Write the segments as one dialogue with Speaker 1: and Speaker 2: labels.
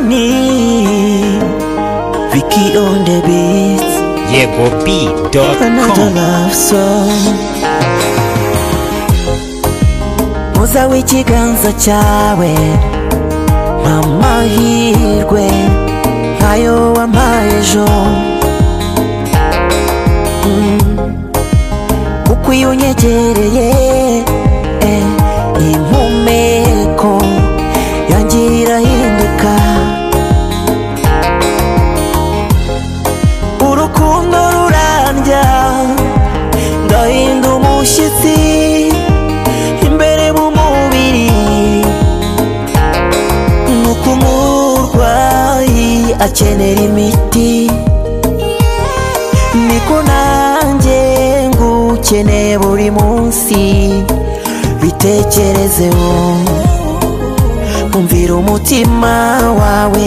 Speaker 1: Sony Vicky on the beat
Speaker 2: yego b dot
Speaker 1: Another
Speaker 2: com
Speaker 1: love song Muza w'ikiganza cyawe Mamahirwe Nkayo wampaye ejo Mm. Kuko iyo unyegereye eh, Impumeko Yanjye irahinduka urukundo rurandya ndahinda umushyitsi imbere mu mubiri nuko umurwayi akenera imiti niko nanjye ngukeneye buri munsi bitekerezeho kumvira umutima wawe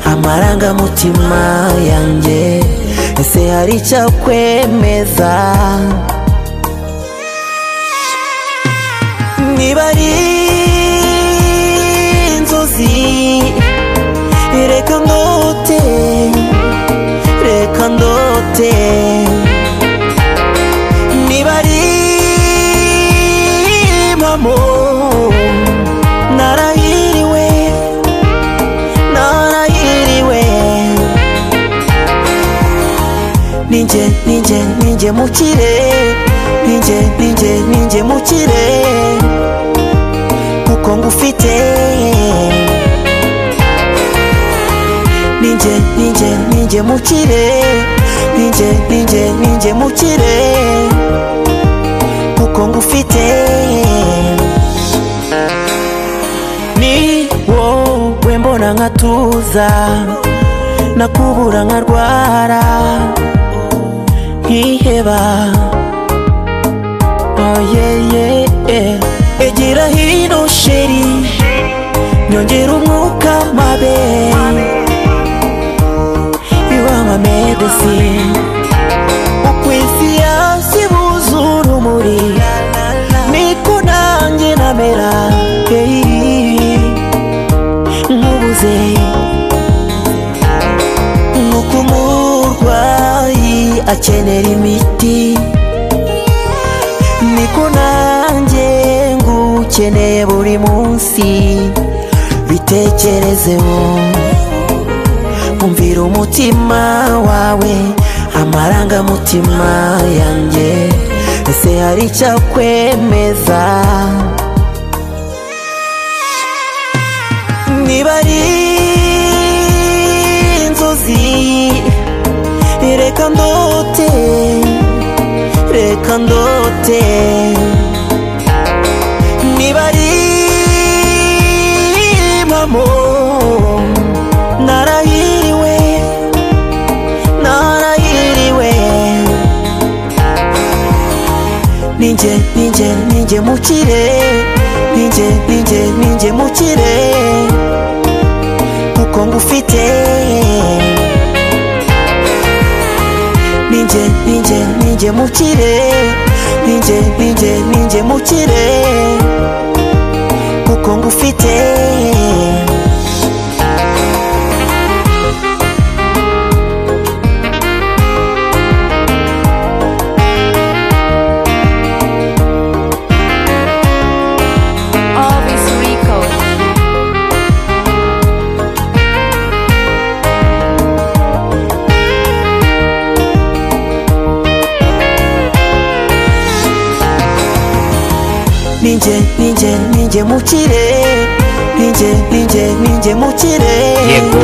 Speaker 1: amarangamutima yanjye ese hari icyakwemeza niba ari inzozi reka ndote reka ndote niba ari impamo narahiriwe narahiriwe ninjye ninjye ninjye mu kirere ninjye ninjye ninjye mu kirere kuko ngufite ninjye ninjye ninjye mu kirere ninjye ninjye ninjye mu kirere kuko ngufite ni wowe mbona nkatuza nakubura nkarwara nkiheba oyeyeye egira hino sheri nyongera umwuka mabe iwama medesine ukwisi yasi buzura urumuri niko nanjye namera hey, nkubuze nuko umurwayi akenera imiti niko nanjye ngukeneye buri munsi bitekerezeho kumvira umutima wawe amarangamutima yanjye ese hari icyakwemeza niba ari inzozi reka ndote reka ndote niba ari impamo narahiriwe narahiriwe ninjye ninjye ninjye mu kirere ninjye ninjye ninjye mu kirere kuko ngufite ninjye ninjye ninjye mu kirere ninjye ninjye ninjye mu kirere kuko ngufite
Speaker 3: Always Rico.
Speaker 1: ninjye ninjye ninjye mu kirere ninjye ninjye ninjye mu kirere
Speaker 2: yego